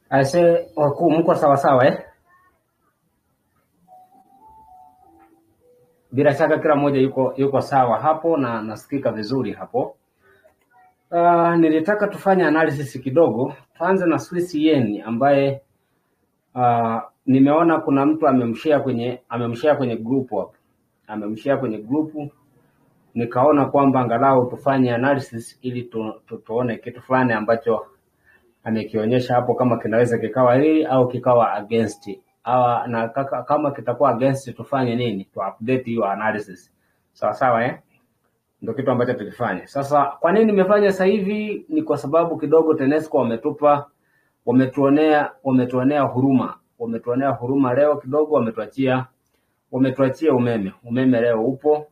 Aise, wakuu mko sawa sawa eh? Bila shaka kila mmoja yuko yuko sawa hapo na nasikika vizuri hapo. Uh, nilitaka tufanye analysis kidogo. Tuanze na Swiss yen ambaye uh, nimeona kuna mtu amemshare kwenye amemshare kwenye group hapo. Amemshare kwenye group nikaona kwamba angalau tufanye analysis ili tu, tu, tuone kitu fulani ambacho amekionyesha hapo kama kinaweza kikawa hili au kikawa against au na kaka, kama kitakuwa against tufanye nini? Tu update hiyo analysis. Sawa sawa eh? Ndio kitu ambacho tulifanya. Sasa kwa nini nimefanya sasa hivi? Ni kwa sababu kidogo TANESCO wametupa wametuonea wametuonea huruma. Wametuonea huruma leo kidogo wametuachia wametuachia umeme. Umeme leo upo.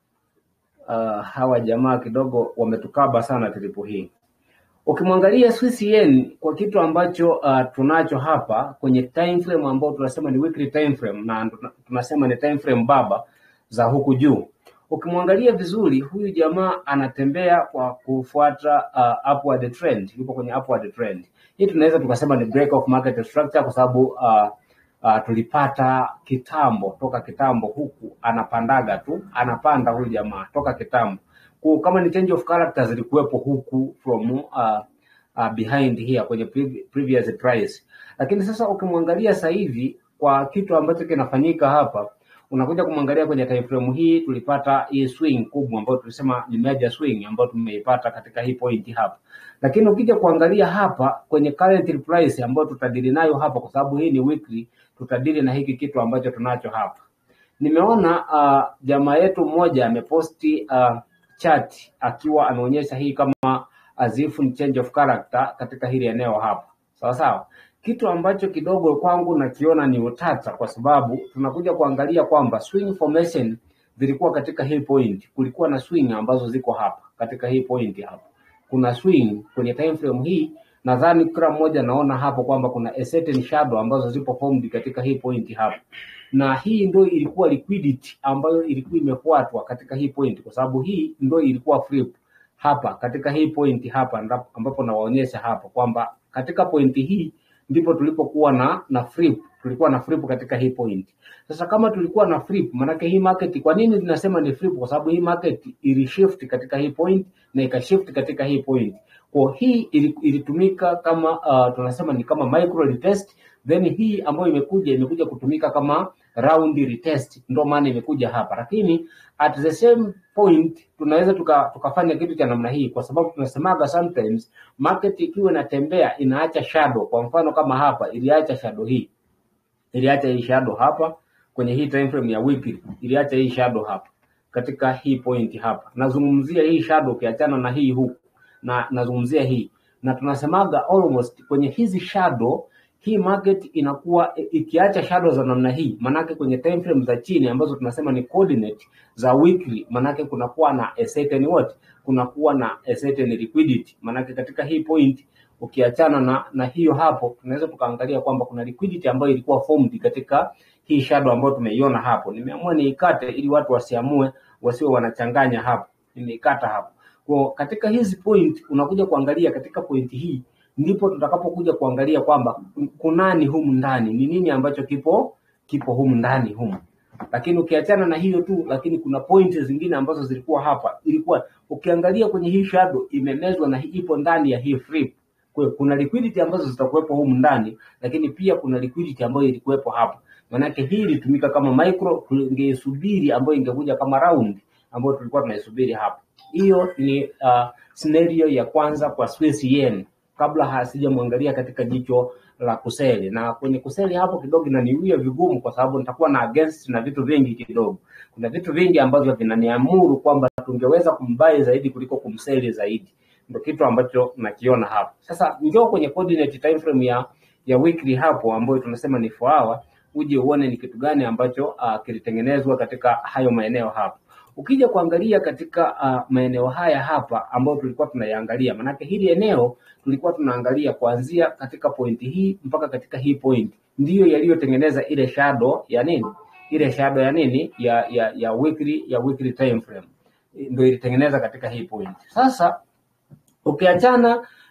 Uh, hawa jamaa kidogo wametukaba sana tripu hii. Ukimwangalia Swiss yen kwa kitu ambacho uh, tunacho hapa kwenye time frame ambao tunasema ni weekly time frame na tuna- tunasema ni time frame baba za huku juu. Ukimwangalia vizuri huyu jamaa anatembea kwa kufuata uh, upward trend, yuko kwenye upward trend. Hii tunaweza tukasema ni break of market structure kwa sababu uh, uh, tulipata kitambo toka kitambo huku anapandaga tu anapanda huyu jamaa toka kitambo Ku- kama ni change of character zilikuwepo huku from uh, uh, behind here kwenye previ- previous price lakini sasa ukimwangalia sasa hivi kwa kitu ambacho kinafanyika hapa unakuja kumwangalia kwenye time frame hii tulipata hii swing kubwa ambayo tulisema ni major swing ambayo tumeipata katika hii point hapa lakini ukija kuangalia hapa kwenye current price ambayo tutadili nayo hapa kwa sababu hii ni weekly tutadili na hiki kitu ambacho tunacho hapa nimeona uh, jamaa yetu mmoja ameposti uh, chat akiwa anaonyesha hii kama azifu ni change of character katika hili eneo hapa sawa sawa kitu ambacho kidogo kwangu nakiona ni utata kwa sababu tunakuja kuangalia kwamba swing formation zilikuwa katika hii point kulikuwa na swing ambazo ziko hapa katika hii point hapa kuna swing kwenye time frame hii nadhani kila mmoja naona hapo kwamba kuna a certain shadow ambazo zipo formed katika hii point hapa na hii ndio ilikuwa liquidity ambayo ilikuwa imefuatwa katika hii point kwa sababu hii ndio ilikuwa flip hapa katika hii point hapa ndap- ambapo nawaonyesha hapa kwamba katika point hii ndipo tulipokuwa na na flip tulikuwa na flip katika hii point sasa kama tulikuwa na flip manake hii market kwa nini tunasema ni flip kwa sababu hii market ilishift katika hii point na ikashift katika hii point kwa hii ili- ilitumika kama uh, tunasema ni kama micro retest then hii ambayo imekuja imekuja kutumika kama round retest ndio maana imekuja hapa lakini at the same point tunaweza tuka, tukafanya kitu cha namna hii kwa sababu tunasemaga sometimes market ikiwa inatembea inaacha shadow kwa mfano kama hapa iliacha shadow hii iliacha hii shadow hapa kwenye hii time frame ya weekly iliacha hii shadow hapa katika hii point hapa nazungumzia hii shadow ukiachana na hii huku na nazungumzia hii na tunasemaga almost kwenye hizi shadow hii market inakuwa i- ikiacha shadow za namna hii manake kwenye time frame za chini ambazo tunasema ni coordinate za weekly manake kunakuwa na a certain what kunakuwa na a certain liquidity manake katika hii point ukiachana na na hiyo hapo tunaweza tukaangalia kwamba kuna liquidity ambayo ilikuwa formed katika hii shadow ambayo tumeiona hapo nimeamua niikate ili watu wasiamue wasiwe wanachanganya hapo nimeikata hapo kwa katika hizi point unakuja kuangalia katika point hii ndipo tutakapokuja kuangalia kwamba kunani humu ndani ni nini ambacho kipo kipo humu ndani humu lakini ukiachana na hiyo tu lakini kuna pointi zingine ambazo zilikuwa hapa ilikuwa ukiangalia kwenye hii shadow imemezwa na hii ipo ndani ya hii flip kwa hiyo kuna liquidity ambazo zitakuwepo humu ndani lakini pia kuna liquidity ambayo ilikuwepo hapa manake hii ilitumika kama micro tungeisubiri ambayo ingekuja kama round ambayo tulikuwa tunaisubiri hapa hiyo ni uh, scenario ya kwanza kwa Swiss yen kabla hasijamwangalia katika jicho la kuseli na kwenye kuseli hapo kidogo inaniwia vigumu kwa sababu nitakuwa na against na vitu vingi kidogo kuna vitu vingi ambavyo vinaniamuru kwamba tungeweza kumbai zaidi kuliko kumseli zaidi ndio kitu ambacho nakiona hapo sasa njoo kwenye coordinate time frame ya ya weekly hapo ambayo tunasema ni 4 hour uje uone ni kitu gani ambacho uh, kilitengenezwa katika hayo maeneo hapo ukija kuangalia katika uh, maeneo haya hapa ambayo tulikuwa tunaiangalia manake hili eneo tulikuwa tunaangalia kuanzia katika pointi hii mpaka katika hii point ndiyo yaliyotengeneza ile shadow ya nini ile shadow ya nini ya ya ya weekly ya weekly time frame ndio ilitengeneza katika hii point sasa ukiachana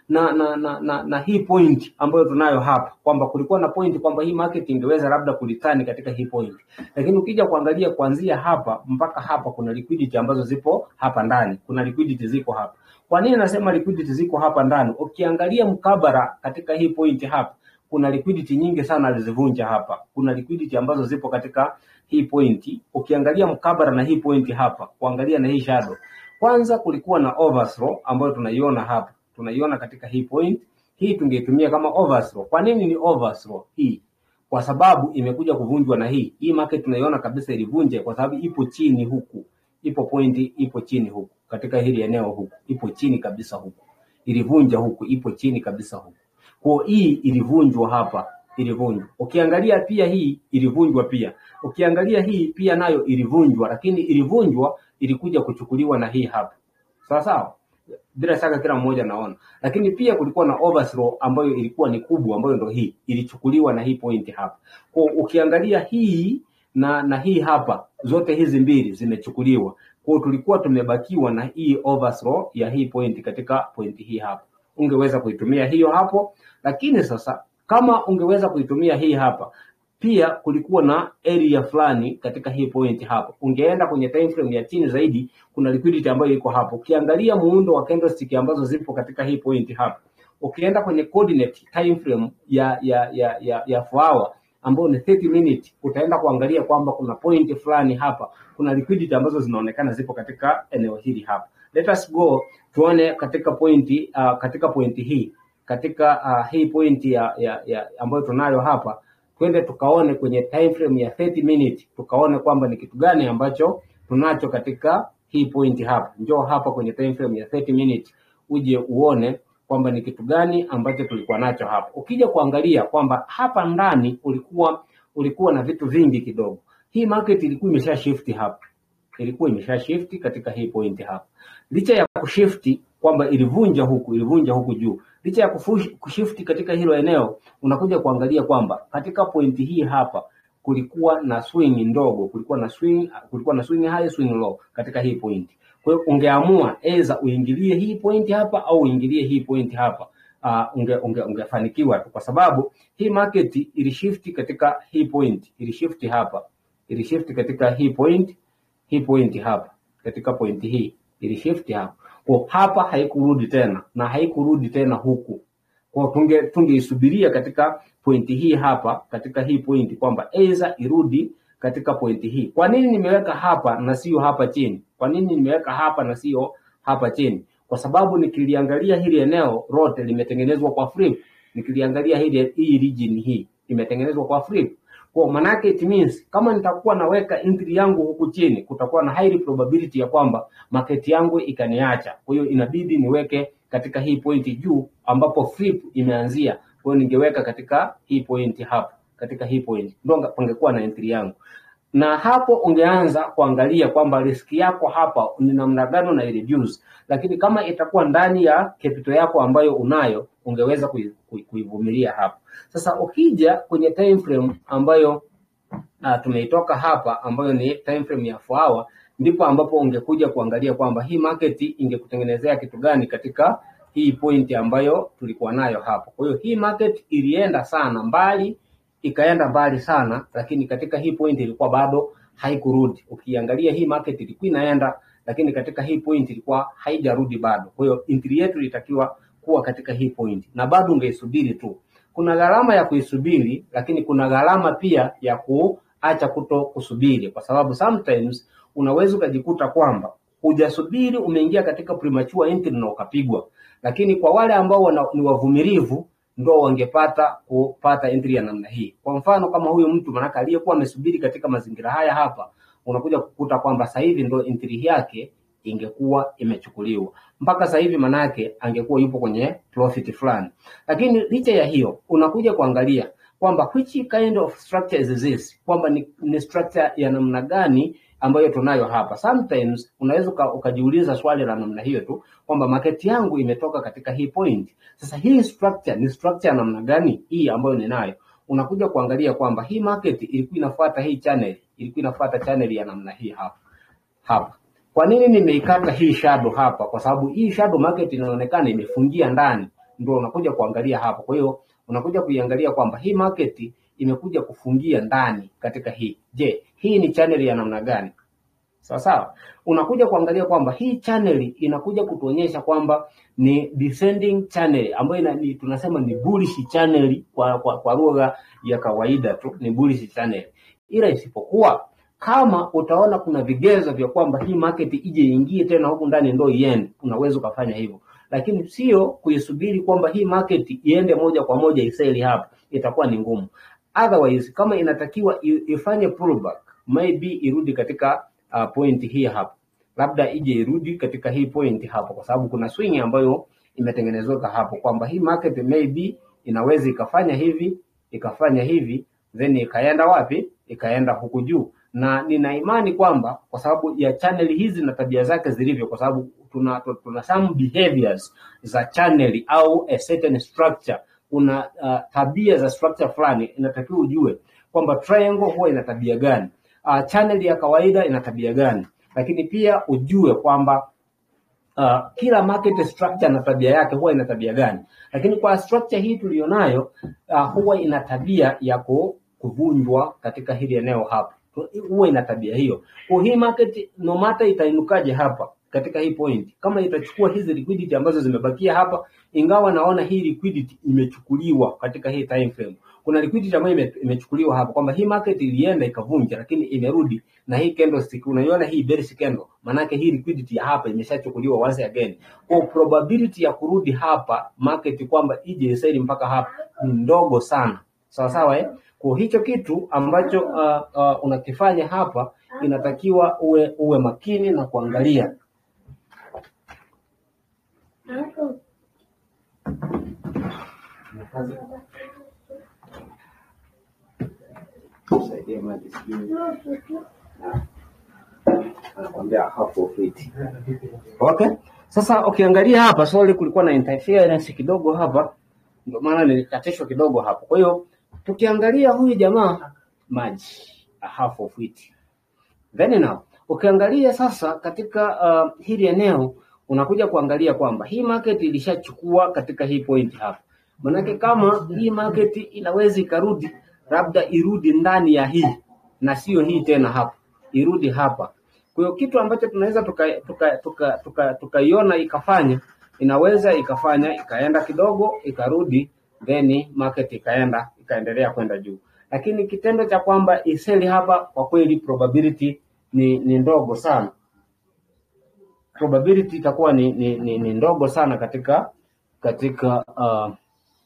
na na na, na, na hii point ambayo tunayo hapa kwamba kulikuwa na point kwamba hii market ingeweza labda kulitani katika hii point, lakini ukija kuangalia kuanzia hapa mpaka hapa kuna liquidity ambazo zipo hapa ndani, kuna liquidity ziko hapa. Kwa nini nasema liquidity ziko hapa ndani? Ukiangalia mkabara katika hii point hapa kuna liquidity nyingi sana alizivunja hapa. Kuna liquidity ambazo zipo katika hii point. Ukiangalia mkabara na hii point hapa, kuangalia na hii shadow, kwanza kulikuwa na overthrow ambayo tunaiona hapa, tunaiona katika hii point hii, tungeitumia kama overthrow. Kwa nini ni overthrow hii? Kwa sababu imekuja kuvunjwa na hii hii market tunaiona kabisa ilivunja, kwa sababu ipo chini huku, ipo point ipo chini huku katika hili eneo huku, ipo chini kabisa huku, ilivunja huku, ipo chini kabisa huku kwa hii ilivunjwa hapa, ilivunjwa. Ukiangalia pia hii ilivunjwa pia, ukiangalia hii pia nayo ilivunjwa, lakini ilivunjwa ilikuja kuchukuliwa na hii hapa, sawa sawa, bila shaka kila mmoja naona. Lakini pia kulikuwa na overthrow ambayo ilikuwa ni kubwa, ambayo ndo hii ilichukuliwa na hii point hapa. Kwa ukiangalia hii na na hii hapa, zote hizi mbili zimechukuliwa. Kwa tulikuwa tumebakiwa na hii overthrow ya hii point katika point hii hapa ungeweza kuitumia hiyo hapo, lakini sasa kama ungeweza kuitumia hii hapa pia, kulikuwa na area fulani katika hii point hapo. Ungeenda kwenye time frame ya chini zaidi, kuna liquidity ambayo iko hapo. Ukiangalia muundo wa candlestick ambazo zipo katika hii point hapo, ukienda kwenye coordinate time frame ya ya ya ya, ya four hour ambayo ni 30 minute, utaenda kuangalia kwamba kuna point fulani hapa, kuna liquidity ambazo zinaonekana zipo katika eneo hili hapa. Let us go tuone katika pointi uh, katika pointi hii katika uh, hii pointi ya, ya, ya ambayo tunayo hapa, twende tukaone kwenye time frame ya 30 minute, tukaone kwamba ni kitu gani ambacho tunacho katika hii pointi hapa. Njoo hapa kwenye time frame ya 30 minute uje uone kwamba ni kitu gani ambacho tulikuwa nacho hapa. Ukija kuangalia kwamba hapa ndani ulikuwa ulikuwa na vitu vingi kidogo. Hii market ilikuwa imesha shift hapa ilikuwa imesha shift katika hii point hapa. Licha ya kushifti kwamba ilivunja huku ilivunja huku juu, licha ya kushifti katika hilo eneo, unakuja kuangalia kwamba katika pointi hii hapa kulikuwa na swing ndogo, kulikuwa na swing, kulikuwa na swing high, swing low katika hii point. Kwa hiyo ungeamua aidha uingilie hii point hapa au uingilie hii point hapa. Uh, unge, unge, ungefanikiwa tu kwa sababu hii market ilishifti katika hii point, ilishifti hapa, ilishifti katika hii point hii point hapa katika pointi hii ilishift hapa kwa hapa, haikurudi tena na haikurudi tena huku kwa tunge tungeisubiria katika pointi hii hapa katika hii pointi kwamba aidha irudi katika pointi hii. Kwa nini nimeweka hapa na sio hapa chini? Kwa nini nimeweka hapa na sio hapa chini? Kwa sababu nikiliangalia hili eneo lote limetengenezwa kwa flip, nikiliangalia hili hii region hii imetengenezwa kwa flip kwa manake it means kama nitakuwa naweka entry yangu huku chini, kutakuwa na high probability ya kwamba market yangu ikaniacha. Kwa hiyo inabidi niweke katika hii pointi juu ambapo flip imeanzia. Kwa hiyo ningeweka katika hii pointi hapa, katika hii pointi ndio pangekuwa na entry yangu, na hapo ungeanza kuangalia kwamba riski yako hapa ni namna gani na reduce, lakini kama itakuwa ndani ya capital yako ambayo unayo ungeweza kuivumilia hapa. Sasa ukija kwenye time frame ambayo uh, tumeitoka hapa ambayo ni time frame ya 4 hour, ndipo ambapo ungekuja kuangalia kwamba hii market ingekutengenezea kitu gani katika hii point ambayo tulikuwa nayo hapa. Kwa hiyo hii market ilienda sana mbali, ikaenda mbali sana, lakini katika hii point ilikuwa bado haikurudi. Ukiangalia hii market ilikuwa inaenda, lakini katika hii point ilikuwa haijarudi bado. Kwa hiyo entry yetu ilitakiwa kuwa katika hii point, na bado ungeisubiri tu. Kuna gharama ya kuisubiri, lakini kuna gharama pia ya kuacha kuto kusubiri, kwa sababu sometimes unaweza ukajikuta kwamba hujasubiri, umeingia katika premature entry na ukapigwa. Lakini kwa wale ambao wana, ni wavumilivu ndo wangepata kupata entry ya namna hii. Kwa mfano kama huyu mtu manaka aliyekuwa amesubiri katika mazingira haya hapa, unakuja kukuta kwamba sasa hivi ndo entry yake ingekuwa imechukuliwa mpaka sasa hivi, manake angekuwa yupo kwenye profit fulani. Lakini licha ya hiyo, unakuja kuangalia kwamba which kind of structure is this, kwamba ni, ni structure ya namna gani ambayo tunayo hapa. Sometimes unaweza ukajiuliza swali la namna hiyo tu kwamba market yangu imetoka katika hii point. Sasa hii structure ni structure ya namna gani hii ambayo ninayo? Unakuja kuangalia kwamba hii market ilikuwa inafuata hii channel, ilikuwa inafuata channel ya namna hii hapa hapa. Kwa nini nimeikata hii shadow hapa? Kwa sababu hii shadow market inaonekana imefungia ndani ndio unakuja kuangalia hapo. Kwa hiyo unakuja kuiangalia kwamba hii market imekuja kufungia ndani katika hii. Je, hii ni channel ya namna gani? Sawa sawa. Unakuja kuangalia kwamba hii channel inakuja kutuonyesha kwamba ni descending channel ambayo ina, ni, tunasema ni bullish channel kwa, kwa, kwa lugha ya kawaida tu ni bullish channel, ila isipokuwa kama utaona kuna vigezo vya kwamba hii market ije iingie tena huku ndani ndo iende, unaweza ukafanya hivyo, lakini sio kuisubiri kwamba hii market iende moja kwa moja iseli hapa, itakuwa ni ngumu. Otherwise, kama inatakiwa i- ifanye pullback, maybe irudi katika uh, point hii hapa, labda ije irudi katika hii point hapo, kwa sababu kuna swing ambayo imetengenezeka hapo kwamba hii market maybe inaweza ikafanya hivi ikafanya hivi then ikaenda wapi? Ikaenda huku juu, na nina imani kwamba kwa sababu ya channel hizi na tabia zake zilivyo, kwa sababu tuna, tuna some behaviors za channel au a certain structure. Kuna uh, tabia za structure fulani, inatakiwa ujue kwamba triangle huwa ina tabia gani, uh, channel ya kawaida ina tabia gani, lakini pia ujue kwamba uh, kila market structure na tabia yake huwa ina tabia gani, lakini kwa structure hii tuliyonayo uh, huwa ina tabia ya ku- kuvunjwa katika hili eneo hapa, huwa ina tabia hiyo. Kwa hii market no matter itainukaje hapa katika hii point, kama itachukua hizi liquidity ambazo zimebakia hapa, ingawa naona hii liquidity imechukuliwa katika hii time frame. Kuna liquidity ambayo ime, imechukuliwa hapa kwamba hii market ilienda ikavunja, lakini imerudi na hii candlestick, unaiona hii bearish candle, maanake hii liquidity ya hapa imeshachukuliwa once again. Kwa probability ya kurudi hapa market kwamba ije isaidi mpaka hapa ni ndogo sana, sawa sawa eh? Kwa hicho kitu ambacho uh, uh, unakifanya hapa inatakiwa uwe uwe makini na kuangalia Saidie maji sijui. anakwambia half of it. Okay. Sasa ukiangalia hapa sorry, kulikuwa na interference kidogo hapa, ndio maana nilikatishwa kidogo hapo. Kwa hiyo tukiangalia huyu jamaa maji a half of it. Then now ukiangalia sasa katika uh, hili eneo unakuja kuangalia kwamba hii market ilishachukua katika hii point hapa. Manake kama hii market inaweza ikarudi labda irudi ndani ya hii na sio hii tena hapa, irudi hapa. Kwa hiyo kitu ambacho tunaweza tukaiona tuka, tuka, tuka, tukaiona ikafanya inaweza ikafanya ikaenda kidogo ikarudi, then market ikaenda ikaendelea kwenda juu, lakini kitendo cha kwamba iseli hapa, kwa kweli probability ni, ni ndogo sana probability itakuwa ni, ni, ni, ni ndogo sana katika katika uh,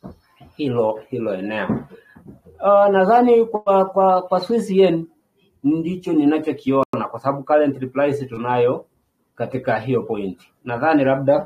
hilo hilo eneo. Uh, nadhani kwa kwa kwa Swiss yen ndicho ninachokiona kwa sababu current price tunayo katika hiyo point. Nadhani labda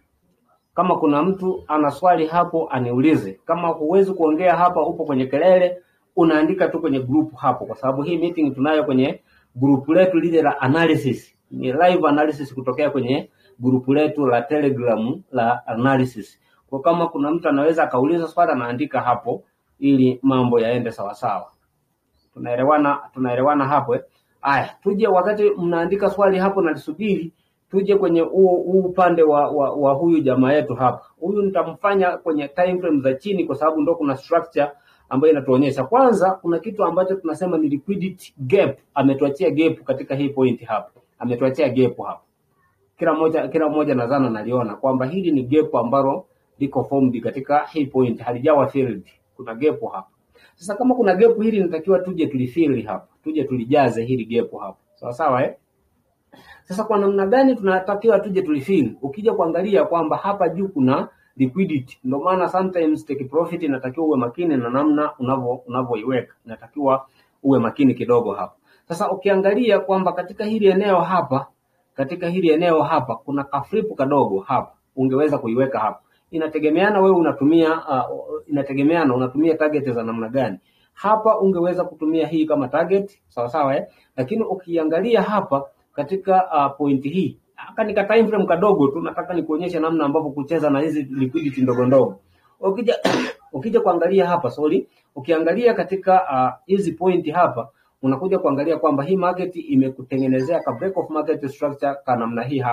kama kuna mtu ana swali hapo aniulize. Kama huwezi kuongea hapa, upo kwenye kelele, unaandika tu kwenye group hapo, kwa sababu hii meeting tunayo kwenye group letu lile la analysis, ni live analysis kutokea kwenye group letu la Telegram la analysis. Kwa kama kuna mtu anaweza akauliza swali, anaandika hapo ili mambo yaende sawasawa. Tunaelewana, tunaelewana hapo eh? Aya, tuje wakati mnaandika swali hapo nalisubiri, tuje kwenye huu huu upande wa, wa, wa huyu jamaa yetu hapa. Huyu nitamfanya kwenye time frame za chini, kwa sababu ndo kuna structure ambayo inatuonyesha. Kwanza kuna kitu ambacho tunasema ni liquidity gap, ametuachia gap katika hii point hapa, ametuachia gap hapa. Kila mmoja kila mmoja nadhani analiona kwamba hili ni gap ambalo liko formed katika hii point, halijawa filled. Kuna gap hapa. Sasa kama kuna gap hili inatakiwa tuje tulifill hapa, tuje tulijaze hili gap hapa, sawa sawa eh? Sasa kwa namna gani tunatakiwa tuje tulifill? Ukija kuangalia kwamba hapa juu kuna liquidity, ndio maana sometimes take profit inatakiwa uwe makini na namna unavyo unavyoiweka, inatakiwa uwe makini kidogo hapa. Sasa ukiangalia kwamba katika hili eneo hapa, katika hili eneo hapa kuna kaflipu kadogo hapa, ungeweza kuiweka hapa inategemeana wewe unatumia uh, inategemeana unatumia target za namna gani. Hapa ungeweza kutumia hii kama target sawa sawa eh? Lakini ukiangalia hapa katika uh, point hii haka ni ka time frame kadogo tu, nataka nikuonyeshe namna ambavyo kucheza na hizi liquidity ndogo ndogo. Ukija ukija kuangalia hapa sorry, ukiangalia katika uh, hizi point hapa unakuja kuangalia kwamba hii market imekutengenezea ka break of market structure ka namna hii hapa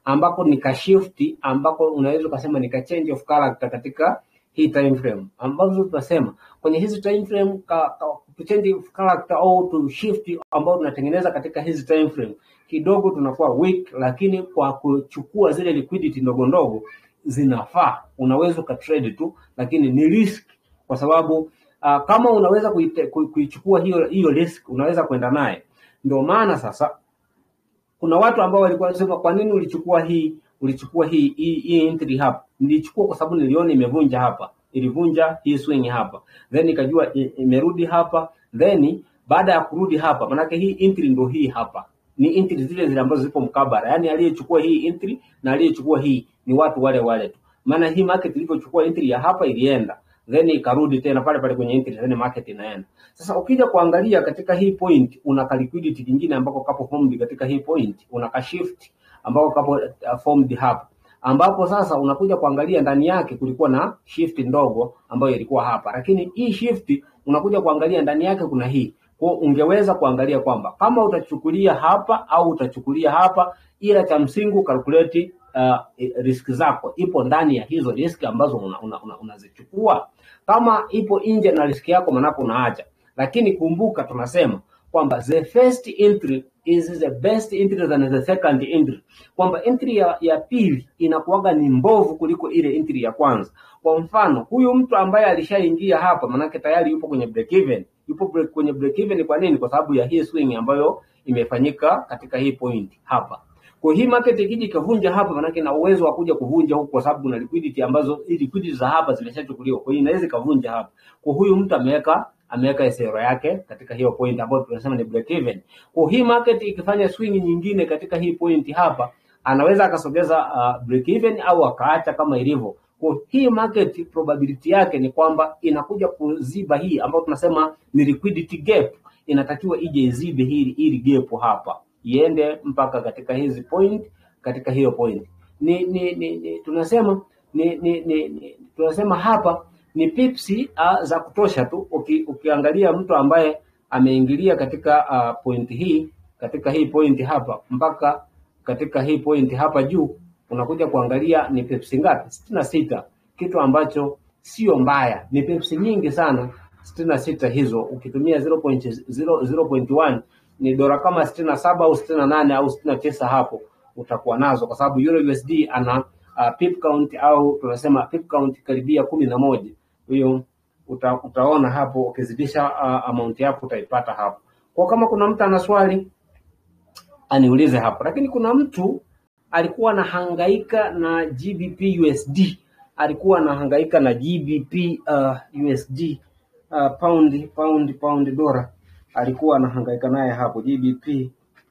ambako ni ka shift ambako unaweza ukasema ni ka change of character katika hii time frame ambavyo tunasema kwenye hizi time frame ka, ka, to change of character au to shift ambao tunatengeneza katika hizi time frame kidogo tunakuwa weak, lakini kwa kuchukua zile liquidity ndogo ndogo zinafaa, unaweza ukatrade tu, lakini ni risk kwa sababu uh, kama unaweza kuite- ku- kuichukua hiyo hiyo risk unaweza kwenda naye. Ndio maana sasa kuna watu ambao walikuwa wanasema kwa nini ulichukua hii ulichukua hii hii, hii entry hapa nilichukua kwa sababu niliona imevunja hapa ilivunja hii swing hapa then ikajua i- imerudi hapa then baada ya kurudi hapa manake hii entry ndio hii hapa ni entry zile zile ambazo zipo mkabara yani aliyechukua hii entry na aliyechukua hii ni watu wale wale tu maana hii market ilivyochukua entry ya hapa ilienda then ikarudi tena pale pale kwenye entry then market inaenda sasa ukija kuangalia katika hii point una ka liquidity kingine ambako kapo formed katika hii point una ka shift ambako kapo uh, formed hapa ambapo sasa unakuja kuangalia ndani yake kulikuwa na shift ndogo ambayo ilikuwa hapa, lakini hii shift unakuja kuangalia ndani yake kuna hii. Kwa hiyo ungeweza kuangalia kwamba kama utachukulia hapa au utachukulia hapa, ila cha msingi ukalkuleti uh, risk zako ipo ndani ya hizo risk ambazo unazichukua una, una, unazichukua. Kama ipo nje na risk yako, manako unaacha. Lakini kumbuka tunasema kwamba the first entry is the best entry than the second entry, kwamba entry ya, ya pili inakuwaga ni mbovu kuliko ile entry ya kwanza. Kwa mfano huyu mtu ambaye alishaingia hapa, manake tayari yupo kwenye break even, yupo break, kwenye break even. Kwa nini? Kwa sababu ya hii swing ambayo imefanyika katika hii point hapa. Kwa hii market ikija ikavunja hapa, manake na uwezo wa kuja kuvunja huku, kwa sababu na liquidity ambazo hii liquidity za hapa zimeshachukuliwa, kwa hiyo inaweza ikavunja hapa. Kwa huyu mtu ameweka ameweka SR yake katika hiyo point ambayo tunasema ni break even. Kwa hii market ikifanya swing nyingine katika hii point hapa, anaweza akasogeza uh, break even au akaacha kama ilivyo. Kwa hii market probability yake ni kwamba inakuja kuziba hii ambayo tunasema ni liquidity gap, inatakiwa ije izibe hili hili gap hapa, iende mpaka katika hizi point, katika hiyo point ni, ni, ni, ni tunasema ni, ni, ni, ni tunasema hapa ni pipsi uh, za kutosha tu. Uki, ukiangalia mtu ambaye ameingilia katika uh, point hii katika hii point hapa mpaka katika hii point hapa juu, unakuja kuangalia ni pipsi ngapi? sitini na sita, kitu ambacho sio mbaya, ni pipsi nyingi sana sitini na sita hizo. Ukitumia 0.0 ni dola kama sitini na saba au sitini na nane au sitini na tisa hapo utakuwa nazo, kwa sababu Euro USD ana uh, pip count au tunasema pip count karibia kumi na moja hiyo uta, utaona hapo ukizidisha uh, amount yako utaipata hapo. Kwa kama kuna mtu ana swali aniulize hapo, lakini kuna mtu alikuwa anahangaika na GBP USD, alikuwa anahangaika na GBP uh, USD uh, pound pound pound dola, alikuwa anahangaika naye hapo GBP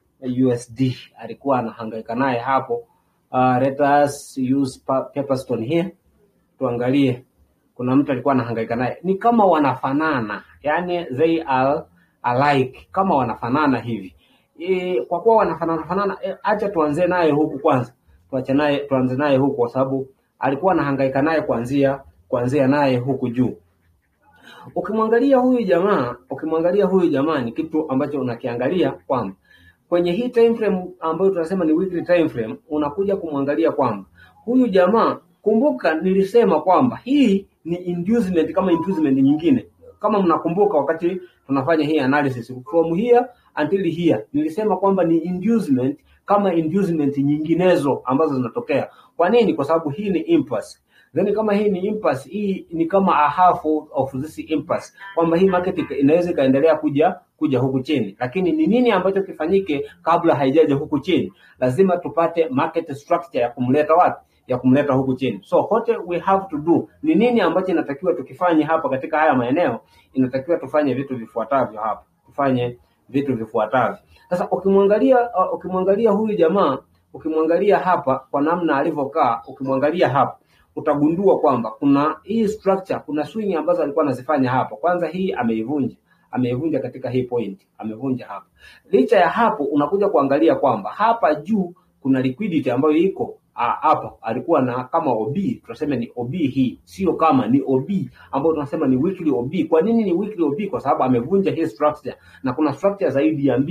USD, alikuwa anahangaika naye hapo. Uh, let us use pa- Paperstone here tuangalie kuna mtu alikuwa anahangaika naye, ni kama wanafanana, yani they are alike, kama wanafanana hivi e, kwa kuwa wanafanana fanana, e, acha tuanze naye huku kwanza, tuache naye tuanze naye huku, kwa sababu alikuwa anahangaika naye kuanzia kuanzia naye huku juu. Ukimwangalia huyu jamaa, ukimwangalia huyu jamaa ni kitu ambacho unakiangalia kwamba kwenye hii time frame ambayo tunasema ni weekly time frame, unakuja kumwangalia kwamba huyu jamaa, kumbuka nilisema kwamba hii ni inducement kama inducement nyingine. Kama mnakumbuka wakati tunafanya hii analysis from here until here, nilisema kwamba ni inducement kama inducement nyinginezo ambazo zinatokea. Kwa nini? Kwa sababu hii ni impulse. Then kama hii ni impulse, hii ni kama a half of this impulse, kwamba hii market ika- inaweza ikaendelea kuja kuja huku chini, lakini ni nini ambacho kifanyike kabla haijaja huku chini? Lazima tupate market structure ya kumleta wapi ya kumleta huku chini. So what we have to do ni nini ambacho inatakiwa tukifanye hapa katika haya maeneo? Inatakiwa tufanye vitu vifuatavyo hapa, tufanye vitu vifuatavyo. Sasa ukimwangalia uh, ukimwangalia huyu jamaa, ukimwangalia hapa kwa namna alivyokaa, ukimwangalia hapa utagundua kwamba kuna hii structure, kuna swing ambazo alikuwa anazifanya hapa. Kwanza hii ameivunja, ameivunja katika hii point, amevunja hapa. Licha ya hapo, unakuja kuangalia kwamba hapa juu kuna liquidity ambayo iko ah, hapa alikuwa na kama OB, tunasema ni OB hii, sio kama ni OB ambayo tunasema ni weekly OB. Kwa nini ni weekly OB? Kwa sababu amevunja hii structure na kuna structure zaidi ya mbili.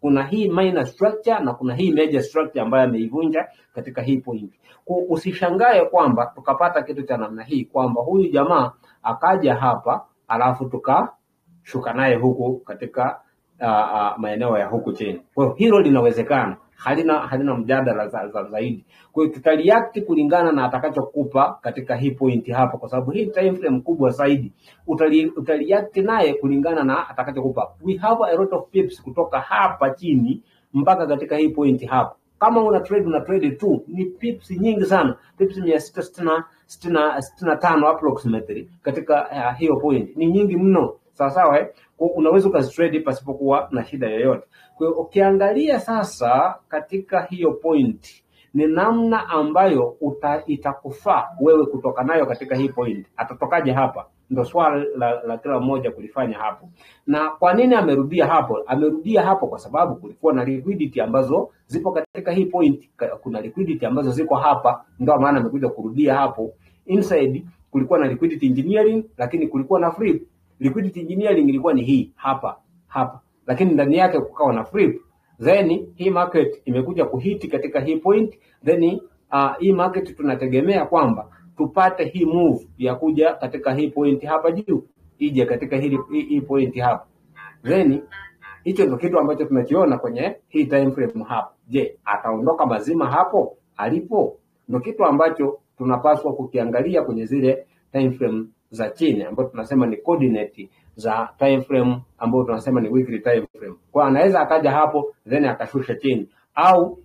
kuna hii minor structure na kuna hii major structure ambayo ameivunja katika hii point. Kwa usishangae kwamba tukapata kitu cha namna hii kwamba huyu jamaa akaja hapa alafu tukashuka naye huku katika uh, uh, maeneo ya huku chini. Kwa hiyo hilo linawezekana, halina halina mjadala za, za, zaidi. Kwa hiyo tutareact kulingana na atakachokupa katika hii point hapa, kwa sababu hii time frame kubwa zaidi utali, utaliact naye kulingana na atakachokupa. We have a lot of pips kutoka hapa chini mpaka katika hii point hapa. Kama una trade una trade tu ni pips nyingi sana, pips mia sita sitini na- sitini na sitini na tano approximately katika uh, hiyo point ni nyingi mno, sawa sawa eh? Kwa hiyo unaweza ukazitrade pasipokuwa na shida yoyote. Kwa hiyo ukiangalia sasa katika hiyo point ni namna ambayo uta, itakufaa wewe kutoka nayo katika hii point. Atatokaje hapa? Ndo swala la, la kila mmoja kulifanya hapo. Na kwa nini amerudia hapo? Amerudia hapo kwa sababu kulikuwa na liquidity ambazo zipo katika hii point. Ka- Kuna liquidity ambazo ziko hapa, ndio maana amekuja kurudia hapo. Inside kulikuwa na liquidity engineering, lakini kulikuwa na flip. Liquidity engineering ilikuwa ni hii hapa hapa, lakini ndani yake kukawa na flip then hii market imekuja kuhiti katika hii point then uh, hii market tunategemea kwamba tupate hii move ya kuja katika hii point hapa juu ije katika hii, hii, hii point hapa then hicho ndio kitu ambacho tunakiona kwenye hii time frame hapa je ataondoka mazima hapo alipo ndio kitu ambacho tunapaswa kukiangalia kwenye zile time frame za chini ambayo tunasema ni coordinate za time frame ambayo tunasema ni weekly time frame kwa anaweza akaja hapo then akashusha chini au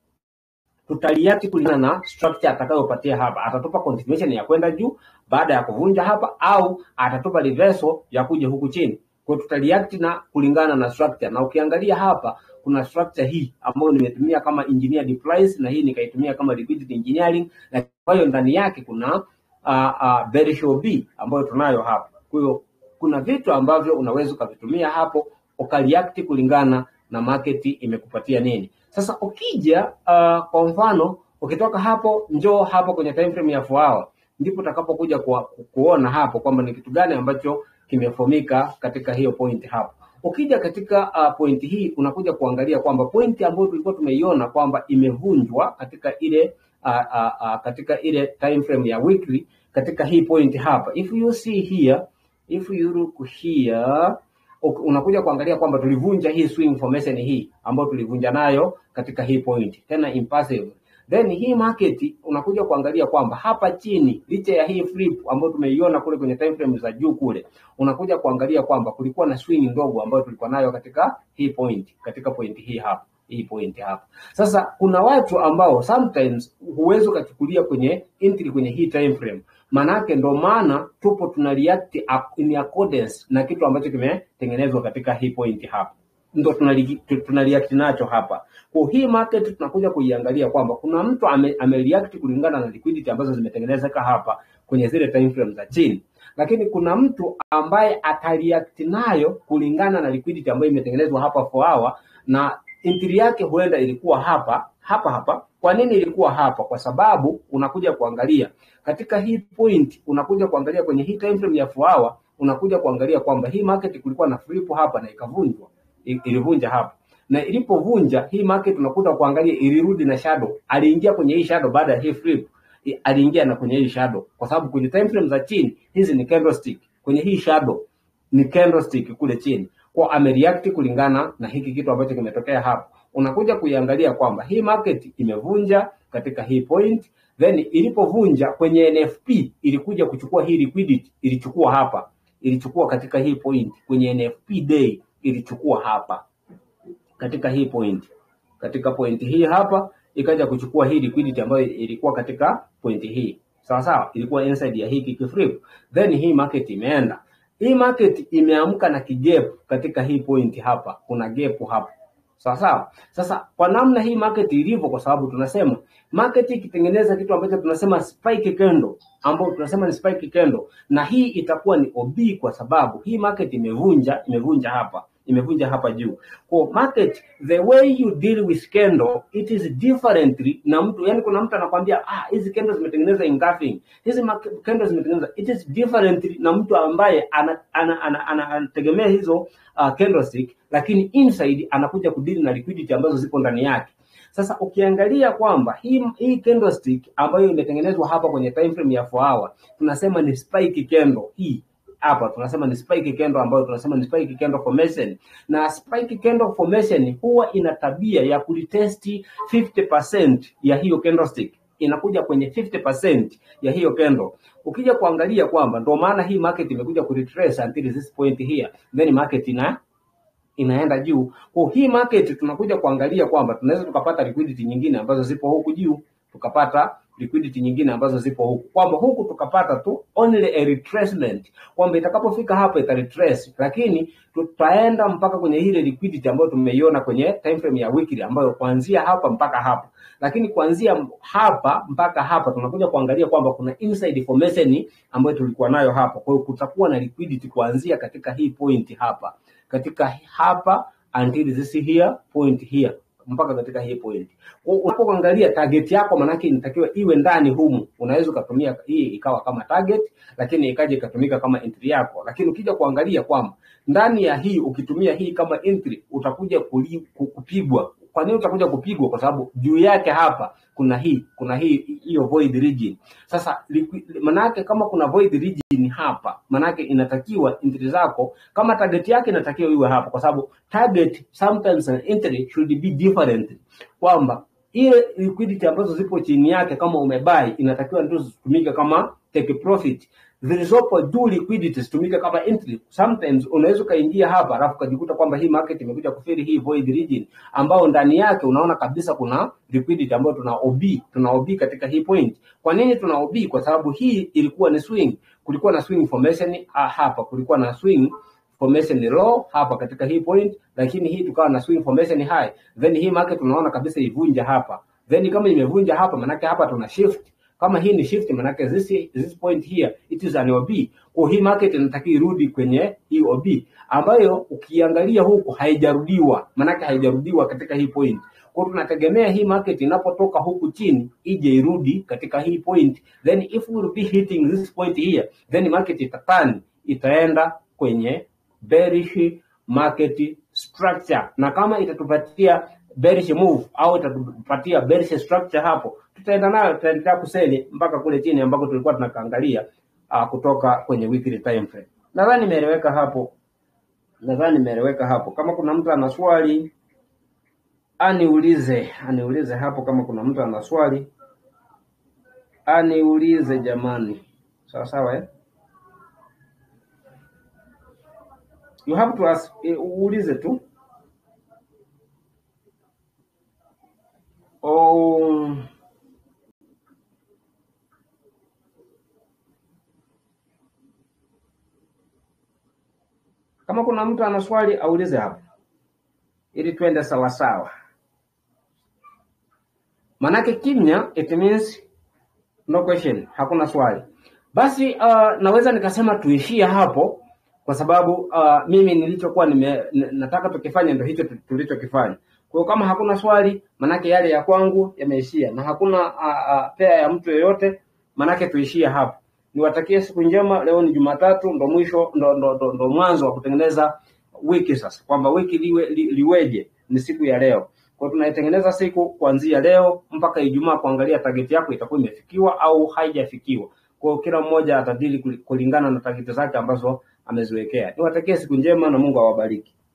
tutaliati kulingana na structure atakayopatia hapa. Atatupa continuation ya kwenda juu baada ya kuvunja hapa, au atatupa reversal ya kuja huku chini. Kwa hiyo tutaliact na kulingana na structure, na ukiangalia hapa kuna structure hii ambayo nimetumia kama engineered price na hii nikaitumia kama liquidity engineering, na kwa hiyo ndani yake kuna uh, uh, bearish OB ambayo tunayo hapa. Kwa hiyo kuna vitu ambavyo unaweza ukavitumia hapo ukareact kulingana na market imekupatia nini. Sasa ukija uh, kwa mfano ukitoka hapo njoo hapo kwenye time frame ya 4 hour ndipo utakapokuja ku, kuona hapo kwamba ni kitu gani ambacho kimefomika katika hiyo point hapo. Ukija katika uh, point hii unakuja kuangalia kwamba point ambayo tulikuwa tumeiona kwamba imevunjwa katika ile uh, uh, uh, katika ile time frame ya weekly katika hii point hapa. If you see here, if you look here uk- unakuja kuangalia kwamba tulivunja hii swing formation hii ambayo tulivunja nayo katika hii point tena impassive then hii market unakuja kuangalia kwamba hapa chini licha ya hii flip ambayo tumeiona kule kwenye time frame za juu kule unakuja kuangalia kwamba kulikuwa na swing ndogo ambayo tulikuwa nayo katika hii point katika point hii hapa hii point hapa sasa kuna watu ambao sometimes huwezi ukachukulia kwenye entry kwenye hii time frame manake ndo maana tupo tuna react ac- in accordance na kitu ambacho kimetengenezwa katika hii point hapa ndo tunali- tu- tuna react nacho hapa kwa hii market tunakuja kuiangalia kwamba kuna mtu ame, ame react kulingana na liquidity ambazo zimetengenezeka hapa kwenye zile time frame za chini lakini kuna mtu ambaye atareact nayo kulingana na liquidity ambayo imetengenezwa hapa for hour na entry yake huenda ilikuwa hapa hapa hapa kwa nini ilikuwa hapa kwa sababu unakuja kuangalia katika hii point unakuja kuangalia kwenye hii time frame ya 4 hour unakuja kuangalia kwamba hii market kulikuwa na flip hapa na ikavunjwa i- ilivunja hapa na ilipovunja hii market unakuta kuangalia ilirudi na shadow aliingia kwenye hii shadow baada ya hii flip i- aliingia na kwenye hii shadow kwa sababu kwenye time frame za chini hizi ni candlestick kwenye hii shadow ni candlestick kule chini kwa amereact kulingana na hiki kitu ambacho kimetokea hapa unakuja kuiangalia kwamba hii market imevunja katika hii point then ilipovunja kwenye NFP ilikuja kuchukua hii liquidity ilichukua hapa ilichukua katika hii point kwenye NFP day ilichukua hapa katika hii point katika point hii hapa ikaja kuchukua hii liquidity ambayo ilikuwa katika point hii sawa sawa ilikuwa inside ya hii kikiflip then hii market imeenda hii market imeamka na kijep katika hii point hapa kuna gap hapa sawa sawa sasa kwa namna hii market ilivyo kwa sababu tunasema market ikitengeneza kitu ambacho tunasema spike candle ambao tunasema ni spike candle na hii itakuwa ni OB kwa sababu hii market imevunja imevunja hapa imevunja hapa juu. Kwa market the way you deal with candle it is differently na mtu yani, kuna mtu anakwambia ah, hizi candles zimetengeneza engulfing, hizi ma- candles zimetengeneza, it is differently na mtu ambaye ana- ana- ana- ana- anategemea hizo uh, candlestick, lakini inside anakuja kudili na liquidity ambazo zipo ndani yake. Sasa ukiangalia kwamba hii hii candlestick ambayo imetengenezwa hapa kwenye time frame ya 4 hour tunasema ni spike candle hii hapa tunasema ni spike candle ambayo tunasema ni spike candle formation, na spike candle formation huwa ina tabia ya kulitesti 50% ya hiyo candlestick inakuja kwenye 50% ya hiyo candle. Ukija kuangalia kwamba ndio maana hii market imekuja kuretrace until this point here, then market ina inaenda juu. Kwa hii market tunakuja kuangalia kwamba tunaweza tukapata liquidity nyingine ambazo zipo huku juu, tukapata liquidity nyingine ambazo zipo huku, kwamba huku tukapata tu only a retracement, kwamba itakapofika hapa ita retrace, lakini tutaenda mpaka kwenye ile liquidity ambayo tumeiona kwenye time frame ya weekly, ambayo kuanzia hapa mpaka hapa, lakini kuanzia hapa mpaka hapa tunakuja kuangalia kwamba kuna inside formation ambayo tulikuwa nayo hapa. Kwa hiyo kutakuwa na liquidity kuanzia katika hii point hapa katika hapa until this here point here mpaka katika hii point. Kwa hiyo Unapoangalia target yako, manake inatakiwa iwe ndani humu. Unaweza ukatumia hii ikawa kama target, lakini ikaja ikatumika kama entry yako. Lakini ukija kuangalia kwamba ndani ya hii ukitumia hii kama entry utakuja kuli, ku- kupigwa. Kwa nini utakuja kupigwa? Kwa sababu juu yake hapa kuna hii kuna hii hiyo void region. Sasa liqui- manake kama kuna void region hapa, manake inatakiwa entry zako kama target yake inatakiwa iwe hapa, kwa sababu target sometimes an entry should be different, kwamba ile liquidity ambazo zipo chini yake kama umebai inatakiwa ndio zitumike kama take profit zilizopo juu liquidity zitumike kama entry. Sometimes unaweza ukaingia hapa alafu ukajikuta kwamba hii market imekuja kufiri hii void region ambao ndani yake unaona kabisa kuna liquidity ambayo tuna OB, tuna OB katika hii point. Kwa nini tuna OB? Kwa sababu hii ilikuwa ni swing, kulikuwa na swing formation ah, hapa kulikuwa na swing formation low hapa katika hii point, lakini hii tukawa na swing formation high, then hii market tunaona kabisa ivunja hapa, then kama imevunja hapa, manake hapa tuna shift kama hii ni shift manake this, this point here it is an OB. Kwa hii market inatakiwa irudi kwenye hii OB ambayo ukiangalia huku haijarudiwa, manake haijarudiwa katika hii point. Kwa hiyo tunategemea hii market inapotoka huku chini ije irudi katika hii point, then if we will be hitting this point here, then market itatani itaenda kwenye bearish market structure, na kama itatupatia bearish move au itatupatia bearish structure hapo, tutaenda nayo, tutaendelea kuseli mpaka kule chini ambako tulikuwa tunakaangalia uh, kutoka kwenye weekly time frame. Nadhani imeeleweka hapo, nadhani imeeleweka hapo. Kama kuna mtu ana swali aniulize, aniulize hapo. Kama kuna mtu ana swali aniulize, jamani. Sawa sawa, eh? You have to ask, eh, uulize tu. Oh, kama kuna mtu ana swali aulize hapo, ili twende sawasawa. Manake kimya it means no question, hakuna swali. Basi uh, naweza nikasema tuishie hapo kwa sababu uh, mimi nilichokuwa nime, n- nataka tukifanya ndio hicho tu- tulichokifanya. Kwa hiyo kama hakuna swali, manake yale ya kwangu yameishia, na hakuna uh, uh, pea ya mtu yoyote, manake tuishie hapo. Niwatakie siku njema. Leo ni Jumatatu, ndo mwisho ndo, ndo, ndo, ndo mwanzo wa kutengeneza wiki sasa, kwamba wiki liwe, li, liweje ni siku ya leo. Kwa hiyo tunaitengeneza siku kuanzia leo mpaka Ijumaa, kuangalia target yako itakuwa imefikiwa au haijafikiwa. Kwa hiyo kila mmoja atadili kuli- kulingana na target zake ambazo ameziwekea. Niwatakie siku njema na Mungu awabariki.